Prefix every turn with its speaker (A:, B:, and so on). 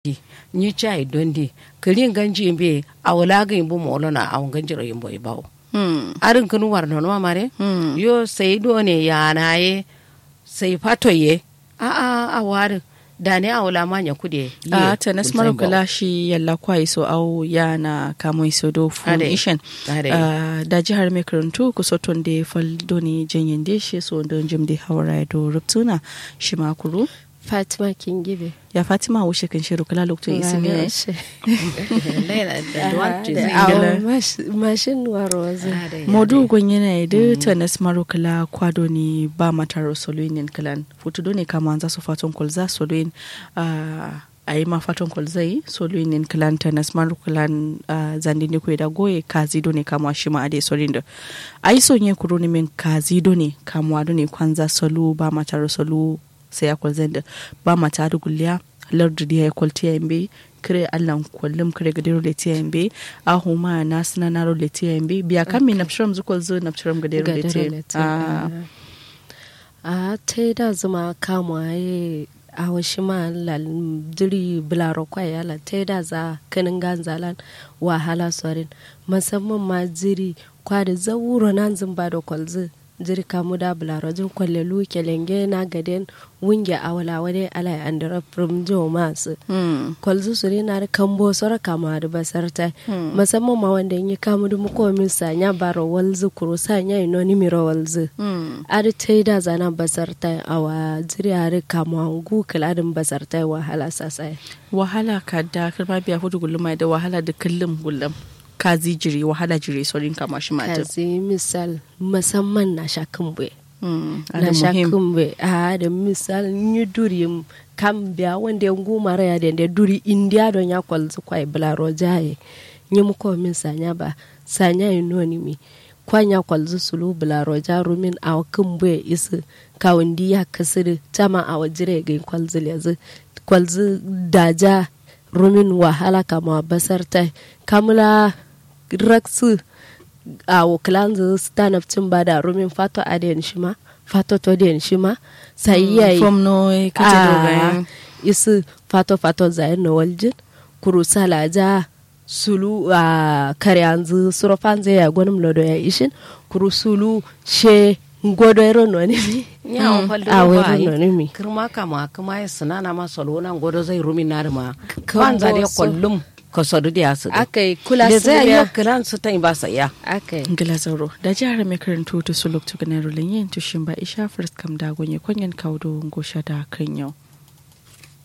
A: ni chai dondi kirin ganji be awla ga imbu molo na awon ganji ro imbo ibawo
B: Hmm.
A: arin kunu war no ma mare
B: Hmm.
A: yo sai do ne ya na ye sai fato ye a a a war da ne awla ma nya kude
B: a ta nas maro kala shi yalla kwai so au ya na kamo iso do fun
A: Ade.
B: ishen
A: Ade.
B: Ah, da jihar mai karantu ku soton da fal doni janyen de shi so don jim da hawara do ruptuna shi ma kuru
C: fatima kingibe
B: ya fatima wuce kan shiru kala lokacin isi ne Ingila.
C: mashin waroza
B: modu gonye na da ta nas maro kala kwado ni ba mataro soluinin kalan futu do ne kama za su fatan kolza soluin a yi ma fatan kolzai soluinin kalan ta nas maro kalan zandi ne kuwa da goye kazi do ne kama shi ma ade solin da a yi sonye kuro ne min kazi do ne kama do ne kwanza solu ba mataro solu sai ya kwalzan da ba mata da gulliya lardu da ya kwalti ya yambe kire allan kwallum kire gadiro le tiya yambe a huma na suna na ro le tiya yambe biya kan mi napshiram zu kwalzo napshiram gadiro le tiya
C: a ta yi da zuma kama ya a washi ma lal diri bularo kwaya la ta yi da za kanin ganzalan wahala sorin musamman ma jiri kwada zawuro nan zumba da kwalzo jiri kamu da bularo jin kwalle lu kelenge na gaden wunge awala wade ala andara from jo masu kwalzo su na da kambo sora kama da basarta musamman ma wanda yi kamu da muko min sanya baro walzu kuro sanya ino ni miro walzu ari ta yi da zana basarta awa jiri ari kama gu kiladin basarta wahala sasai
B: wahala ka da kirma biya hudu gulma da wahala da kullum gullum kazi jiri wahala jiri sorin kama shi mata
C: kazi misal musamman na sha kumbe
B: Mm,
C: na
B: ada
C: sha
B: muhim.
C: kumbe a da misal ni duri kam biya wanda ya guma raya da da duri india don ya kwalzu kwai bularo jaye ni muko min sanya ba sanya inoni mi kwanya kwalzu sulu bularo jaru min a kumbe isu kawundi ya kasiri tama a wajire ga kwalzu lezu kwalzu daja rumin wahala kama basar ta kamula raksu a wakilan zu stand up cin bada rumin fato adiyan shi ma fato to diyan shi ma sai yayi
B: Fom no e kace
C: Ah,
B: dogayen.
C: isu fato fato zayin na waljin kuru salaja sulu a kare yanzu surofan zai ya gwanin lodo ya ishin kuru sulu she godo ero no ni mi
A: nya o faldo
C: a
A: ba
C: wero no ni mi
A: kirma kama kuma ya sinana ma solo nan godo zai rumi na ma
C: Kan
A: kwanza dai
C: boso.
A: kullum ka sodu da su
C: akai kula
A: da zai yi
C: siriya
A: kiran su ta ba sa ya
C: akai
B: ngila zauro da jihar mai karantu ta suluk tu ganar yin tushin ba isha first kam da gonye kwanyen kaudo ngosha da kan yau